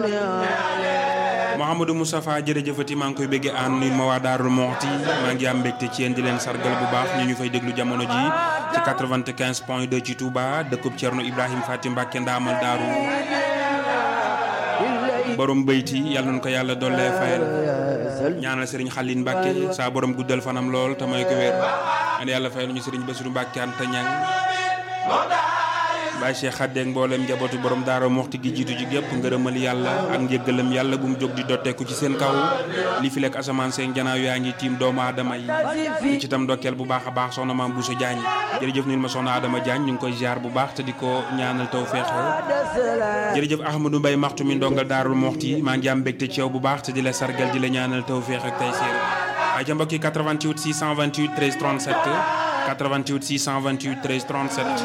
Mouhamadou Moustapha jërëjëfati maa ngi koy bëggee ànd nuyu ma waa Daarul Moxti maa ngi am mbégte ci yéen di leen sargal bu baax ñu ñu fay déglu jamono ji ci 95 point 2 ci Touba dëkkub Thierno Ibrahima Fatim Mbacke ndaamal daaru borom bayti yàlla nañu ko yàlla dollee fayal ñaanal Serigne Xalin Mbacke saa borom guddal fanam lool te may ko wér and yàlla fayal ñu Serigne Bassirou Mbacke Anta Ñang Baye Cheikh Xaddeeg mboolem njabootu borom daara moxti gi jiitu ji gépp ngërëmal yàlla ak njëggalam yàlla bu mu jóg di dotteeku ci seen kaw li fi lekk asamaan seen janaaw yaa ngi tiim doomu aadama yi di ci tam ndokkeel bu baax a baax soxna maam Bousso Diagne jërëjëf nil ma soxna Adama Diagne ñu ngi koy ziar bu baax te di ko ñaanal taw feexe jërëjëf Ahmadou Mbaye maxtu mi ndongal daarul moxti maa ngi am mbégte ci yow bu baax te di la sargal di la ñaanal taw feex ak tay seer ay ca mbokki 88 628 13 37 88 628 13 37